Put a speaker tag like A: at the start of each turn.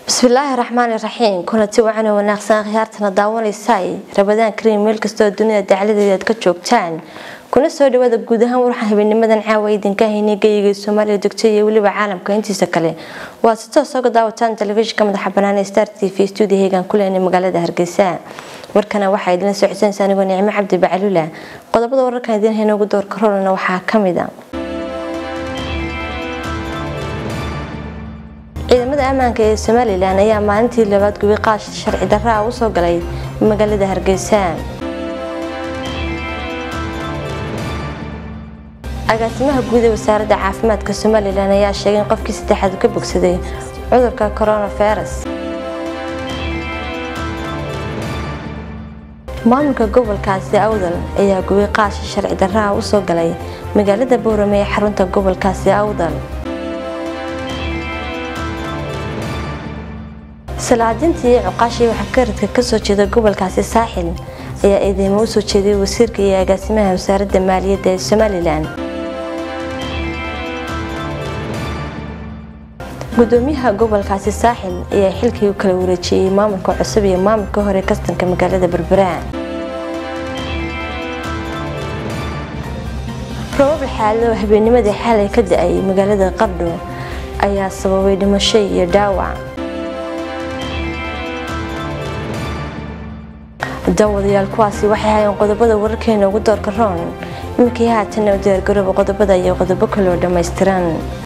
A: bismillaahi raxmaani raxiim kulanti wacan oo wanaagsan khiyaartana daawanaysaay rabadaan kariim meel kastoo dunida dacladeeda aad ka joogtaan kuna soo dhawaada guud ahaan waxaan habeenimadan caawa idinka haynay geyiga soomaaliya degto iyo weliba caalamka intiisa kale waa si toos oga daawataan telefishinka madaxa banaan ee star t v stuudio heegan ku leenay magaalada hargeysa warkana waxaa idinla socodsanaysa anigoo nicmo cabdi bacalula qodobada wararkan idiin hayna ugu doorka rolana waxaa kamid a ciidamada ammaanka ee somalilan ayaa maalintii labaad gubi qaash sharci darra ah usoo galay magaalada hargeysa agaasimaha guud ee wasaaradda caafimaadka somalilan ayaa sheegay in qofkii saddexaad ka bogsaday cudurka coronavirus maamulka gobolkaasi awdal ayaa gubi qaash sharci darra ah usoo galay magaalada boorame ee xarunta gobolkaasi awdal salaadintii cuqaashii waxaa karadka kasoo jeeda gobolkaasi saaxil ayaa eedeymo usoo jeediyay wasiirka iyo agaasimaha wasaaradda maaliyadda ee somalilan gudoomiyaha gobolkaasi saaxil ayaa xilkii u kala wareejiyey maamulka cusub iyo maamulka hore kastanka magaalada berbera robab xaalado habeennimadii xalay ka da-ay magaalada qardho ayaa sababay dhimasho iyo dhaawac daawadayaal kuwaasi waxay hayeen qodobada wararkeena ugu doorka roon iminkii haatana u diyaargarooba qodobada iyo qodobo kale oo dhammaystiran